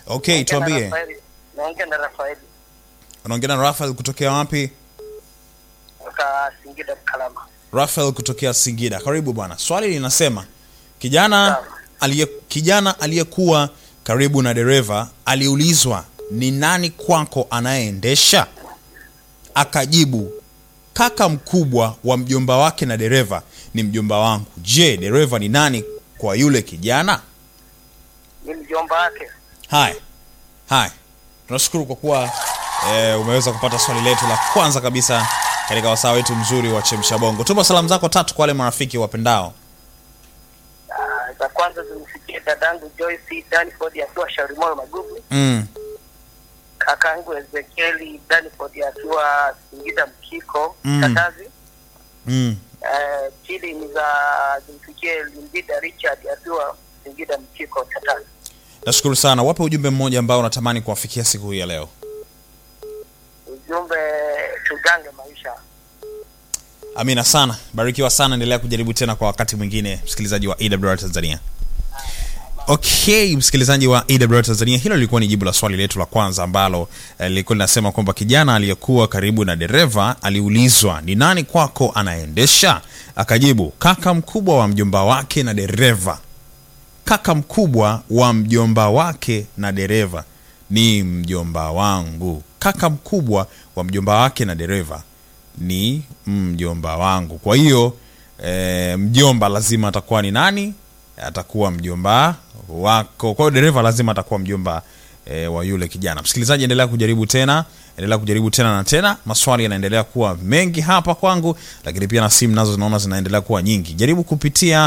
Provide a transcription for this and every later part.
Okay, tuambie. Rafaeli. Naongea na Rafaeli Unaongea na Rafael kutokea wapi? kutoka Singida Kalama. Rafael kutokea Singida. Karibu bwana. Swali linasema kijana Sawa. aliye kijana aliyekuwa karibu na dereva aliulizwa ni nani kwako anayeendesha? Akajibu kaka mkubwa wa mjomba wake na dereva ni mjomba wangu. Je, dereva ni nani kwa yule kijana? Ni mjomba wake. Haya, haya, tunashukuru kwa kuwa e, umeweza kupata swali letu la kwanza kabisa katika wasaa wetu mzuri wa chemsha bongo. Tuma salamu zako tatu kwa wale marafiki wapendao. Ah, za kwanza zimfikie dadangu Joyce Danford akiwa Shaurimoyo Magugu, Mm, kakaangu Ezekieli Danford akiwa Singida Mkiko Mm. Katazi. mm. Eh, pili ni za zimfikie Limbida Richard akiwa Singida Mkiko Katazi. Nashukuru sana. Wape ujumbe mmoja ambao unatamani kuwafikia siku hii ya leo. Ujumbe tugange maisha. Amina sana, barikiwa sana, endelea kujaribu tena kwa wakati mwingine, msikilizaji wa AWR Tanzania. Okay, msikilizaji wa AWR Tanzania, hilo lilikuwa ni jibu la swali letu la kwanza ambalo eh, lilikuwa linasema kwamba kijana aliyekuwa karibu na dereva aliulizwa ni nani kwako anaendesha, akajibu kaka mkubwa wa mjomba wake na dereva. Kaka mkubwa wa mjomba wake na dereva ni mjomba wangu. Kaka mkubwa wa mjomba wake na dereva ni mjomba wangu. Kwa hiyo e, mjomba lazima atakuwa ni nani? Atakuwa mjomba wako. Kwa hiyo dereva lazima atakuwa mjomba e, wa yule kijana. Msikilizaji, endelea kujaribu tena, endelea kujaribu tena na tena. Maswali yanaendelea kuwa mengi hapa kwangu, lakini pia na simu nazo zinaona zinaendelea kuwa nyingi. Jaribu kupitia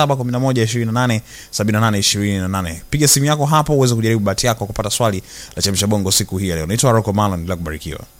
0711287828. Piga simu yako hapo uweze kujaribu bahati yako kupata swali la chemsha bongo siku hii ya leo. Naitwa Rocco Malon, endelea kubarikiwa.